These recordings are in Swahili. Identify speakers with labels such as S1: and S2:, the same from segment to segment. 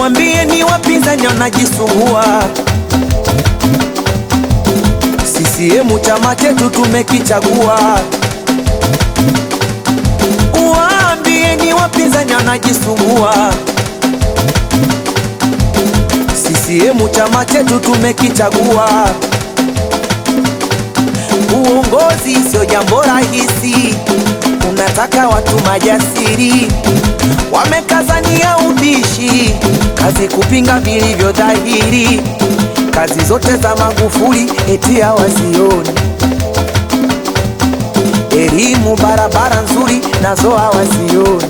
S1: Uambie ni wapinzani wanajisumbua. CCM chama chetu tumekichagua. Uambie ni wapinzani wanajisumbua. CCM chama chetu tumekichagua. Uongozi sio jambo rahisi, unataka watu majasiri, wamekazania ubishi, kazi kupinga vilivyo dhahiri, kazi zote za Magufuli eti hawazioni, elimu, barabara nzuri nazo hawazioni,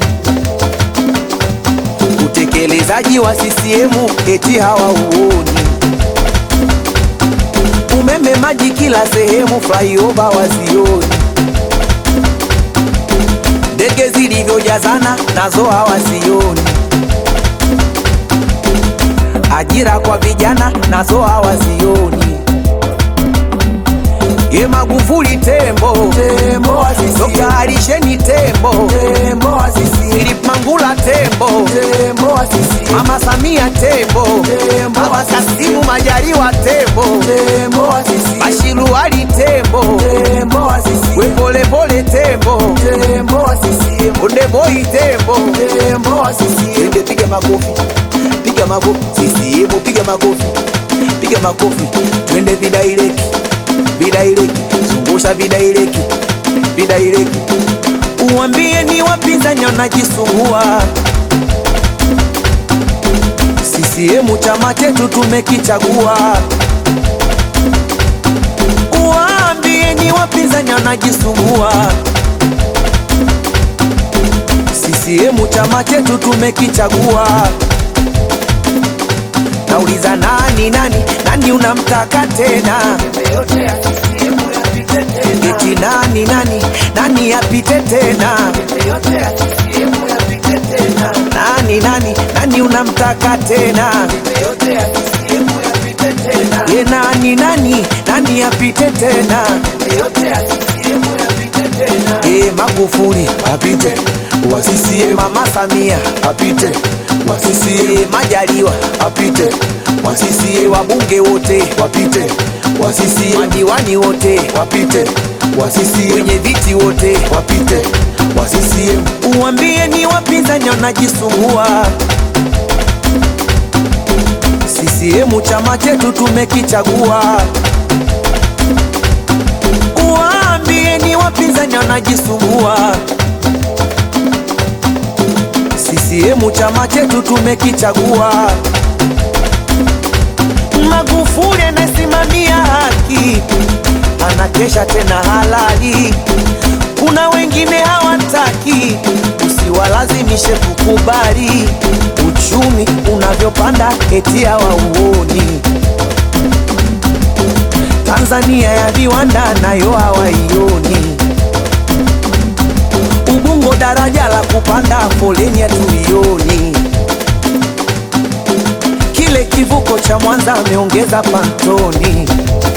S1: utekelezaji wa CCM eti hawauoni umeme, maji kila sehemu, flyover wazioni, ndege zilivyojazana nazo hawazioni, ajira kwa vijana nazo hawazioni. Ye Magufuli tembo, tembo wa CCM. Dr. Alisheni tembo, tembo wa CCM. Philip Mangula tembo, tembo wa CCM. Mama Samia tembo, tembo wa Kasimu Majaliwa tembo, tembo wa CCM. Bashiru Ali tembo, tembo wa CCM. We pole pole tembo, tembo wa CCM. Onde boy tembo, tembo wa CCM. Ende piga makofi, piga makofi, CCM piga makofi, piga makofi, twende vidaireki vidaireki zungusha vidaireki vidaireki uambie ni wapinzani wanajisumbua CCM chama chetu tumekichagua uambie ni wapinzani wanajisumbua CCM chama chetu tumekichagua nauliza nani nani nani unamtaka tena eti nani nani nani apite tena nani nani nani unamtaka tena ye nani nani nani apite tena ye Magufuli apite wa CCM mama Samia apite wa CCM Majaliwa apite wa CCM wabunge wote wapite wa CCM madiwani wote wapite wa CCM wenye viti wote wapite wa CCM uambie ni wapinzani wanajisumbua CCM chama chetu tumekichagua uambie ni wapinzani wanajisumbua CCM chama chetu tumekichagua Magufuli anasimamia haki, anakesha tena halali. Kuna wengine hawataki, usiwalazimishe kukubali. Uchumi unavyopanda eti hawauoni. Tanzania ya viwanda nayo hawaioni. Ubungo daraja la kupanda foleni hatuioni kile kivuko cha Mwanza ameongeza pantoni.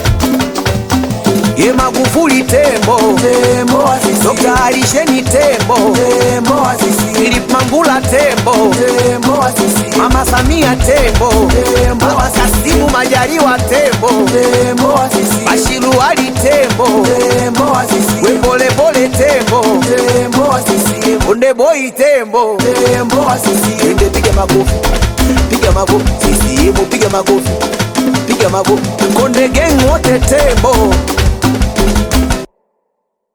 S1: Ye Magufuli tembo, tembo wa CCM. Dr. Alisheni tembo, tembo wa CCM. Philip Mangula tembo, tembo wa CCM. Mama Samia tembo, tembo wa Kasimu Majaliwa tembo, tembo wa CCM. Bashiru Ali tembo, tembo wa CCM. We pole pole tembo, tembo wa CCM. Onde boy tembo, tembo wa CCM. Ende piga makofi piga makofi CCM, piga makofi, piga makofi. Konde gang wote tembo,